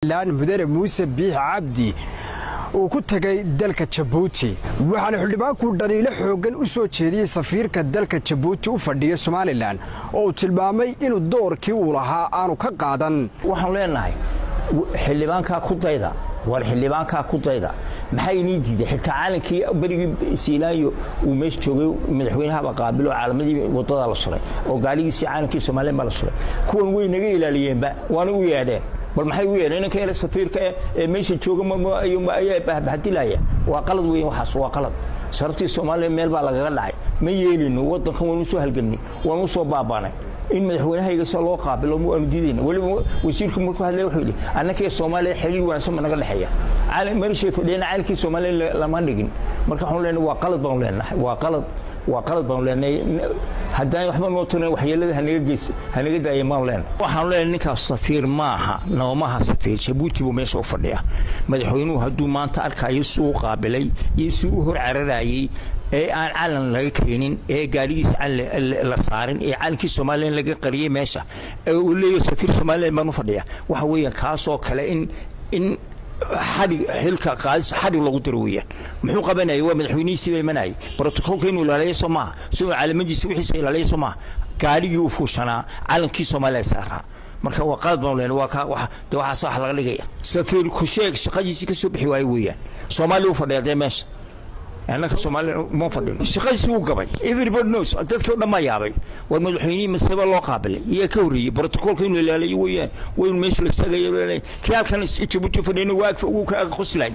mudane muuse biix cabdi uu ku tegay dalka jabuuti waxaana xildhibaanku dhaliilo xooggan u soo jeediyey safiirka dalka jabuuti u fadhiya somalilan oo uu tilmaamay inuu doorkii uu lahaa aanu ka qaadan waxaan leenahay xildhibaankaa ku dayda war xildhibaankaa ku dayda maxaa inii diiday xitaa caalankii berigii siilaanyo uu meesha joogay madaxweynahaba qaabilo caalamadii waddadaa la suray oo gaaligiisii caalankii somalilan baa la suray kuwan way naga ilaaliyeenba waana u yeedheen bal maxay u yeedheen inanka ele safiirka ee meesha jooga ayaa bahadilaya waa qalad weyn waxaas waa qalad sharaftii soomaaliya meel baa lagaga dhacay ma yeelino waddankan waanu soo halgamnay waanu soo baabaanay in madaxweynahayga se loo qaabilo waanu diidayna weliba wasiirku markuu hadlaya wuxuu yidhi annakii soomaaliya xiriir wanaagsan ba naga dhexeeya marishay fadhiyana caalamkii soomaaliya lama dhigin marka waxaanu leenahay waa qalad baanu leenahay waa qalad waa qalad baanu leenahay haddaan waxba noo tirin waxyeelada hanaga geys hanaga daaya maanu leenahay waxaanu leenahay ninkaas safiir maaha noomaha safiir jabuuti buu meesha u fadhiya madaxweynuhu hadduu maanta arkayo si uu qaabilay iyo si uu hor cararayey ee aan calan laga keenin ee gaarigiisa calan la saarin ee calankii somalilan laga qariyey meesha ee uu leeyahay safiir somalilan baan u fadhiya waxa weeyaan kaasoo kale in in xadhig xilka qaadis xadhig lagu diro weeyaan muxuu qabanayay waa madaxweynihiisii baa imanayay brotokolka inuu ilaaliya soo maaha si uu caalamadiisa wixiisa ilaaliya soo maaha gaadhigii uu fuushanaa calankii soomaaliya saaraa marka waa qalad baan leenahay waa ka wax de waxaas wax laga dhigaya safiir ku sheeg shaqadiisii ka soo bixi waayo weeyaan soomaaliya u fadhiya dee meesha annaka soomaaliya ma fadhino shaqadiisi wuu gabay everybody knows dadkii o dhan baa yaabay war madaxweynihii maseba loo qaabilay iyaa ka horreeyey brotokolka inuu ilaaliyo weeyaan waynu meesha la istaagayo kii halkan jabuuti fadhiyana waa wuu ka qoslay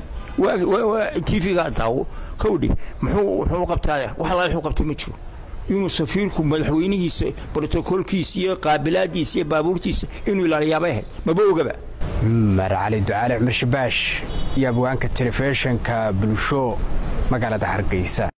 tv-ga daawo kawdhi muxuu wuxuu qabtaa wax alaale wuxuu qabtay ma jiro inuu safiirku madaxweynihiisa brotokolkiisa iyo qaabilaadiisa iyo baabuurtiisa inuu ilaaliyaabay ahayd maba ogaba cumar cali ducaale cumar shabaash iyo abwaanka telefishinka bulsho magaalada hargeysa